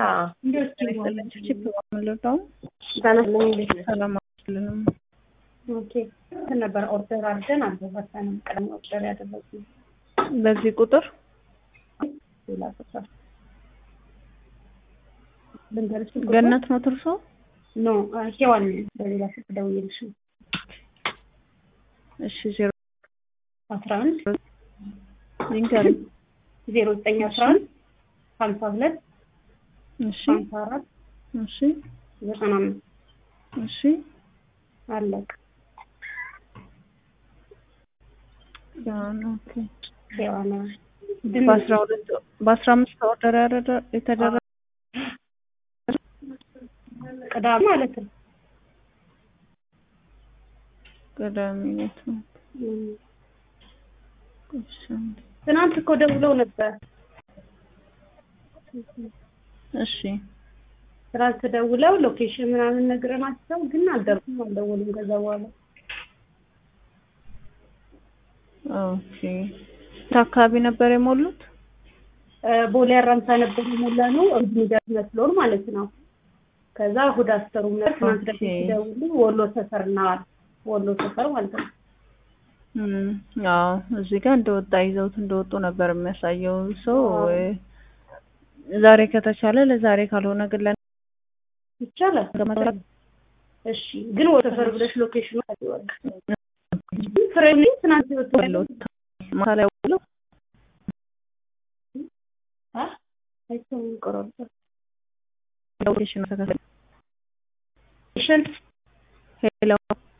ሰላም አልልም። ኦኬ እንትን ነበር ኦርደር አድርገን አልደረሰንም። ቀደም ኦርደር ያደረግነው በዚህ ቁጥር ሌላ ቁጥር ልንገርሽ ቁጥር? ገነት ነው ትርሶ? ኖ ሄዋን በሌላ ስልክ ደውዬልሽ ነው። እሺ ዜሮ አስራ አንድ ይንገሪኝ። ዜሮ ዘጠኝ አስራ አንድ ሀምሳ ሁለት እሺ ሀምሳ አራት እሺ ዘጠና አምስት እሺ አለቅ ያን ኦኬ ሄዋን በአስራ ሁለት በአስራ አምስት ኦርደር ያደረ- የተደረገ ቅዳሜ ማለት ነው። ቅዳሜ ዕለት ነው። እም። እሺ አንዴ። ትናንት እኮ ደውለው ነበር። እሺ ትናንት ደውለው ሎኬሽን ምናምን ነግረናቸው ግን አልደረሱም፣ አልደወሉም። ከዛ በኋላ ኦኬ የት አካባቢ ነበር የሞሉት? እ፣ ቦሌ አራምሳ ነበር የሞላ ነው እሑድ የሚደርስ መስሎን ማለት ነው። ከዛ እሑድ አስከሩም ነበር። ትናንት ደግሞ ኦኬ። ሲደውሉ ወሎ ሰፈር እና ወሎ ሰፈር ማለት ነው። እም፣ አዎ እዚህ ጋር እንደወጣ ይዘውት እንደወጡ ነበር የሚያሳየው ሰው ዛሬ ከተቻለ ለዛሬ ካልሆነ ግን ለ ይቻላል። እሺ፣ ግን ወሎ ሰፈር ብለሽ ሎኬሽኑ ታዲወቅ ፍሬም ትናንት ይወጡ ወለው ማታ ላይ ውለው አ አይቶም ቆሮጥ ሎኬሽን ተከታታይ ሽን ሄሎ